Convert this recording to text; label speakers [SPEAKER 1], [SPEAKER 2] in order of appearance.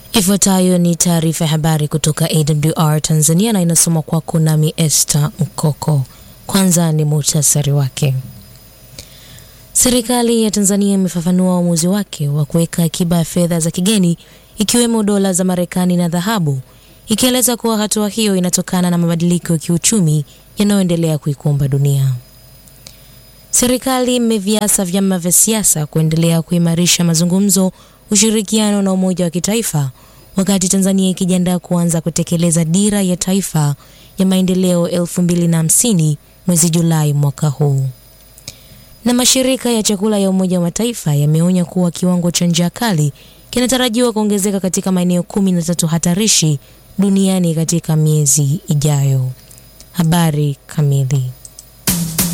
[SPEAKER 1] Ifuatayo ni taarifa ya habari kutoka AWR Tanzania na inasoma kwako nami Esther Mkoko. Kwanza ni muhtasari wake. Serikali ya Tanzania imefafanua uamuzi wake wa kuweka akiba ya fedha za kigeni ikiwemo dola za Marekani na dhahabu, ikieleza kuwa hatua hiyo inatokana na mabadiliko ya kiuchumi yanayoendelea kuikumba dunia. Serikali imeviasa vyama vya siasa kuendelea kuimarisha mazungumzo, ushirikiano na umoja wa kitaifa wakati Tanzania ikijiandaa kuanza kutekeleza dira ya taifa ya maendeleo 2050 mwezi Julai mwaka huu. Na mashirika ya chakula ya Umoja wa Mataifa yameonya kuwa kiwango cha njaa kali kinatarajiwa kuongezeka katika maeneo kumi na tatu hatarishi duniani katika miezi ijayo. Habari kamili.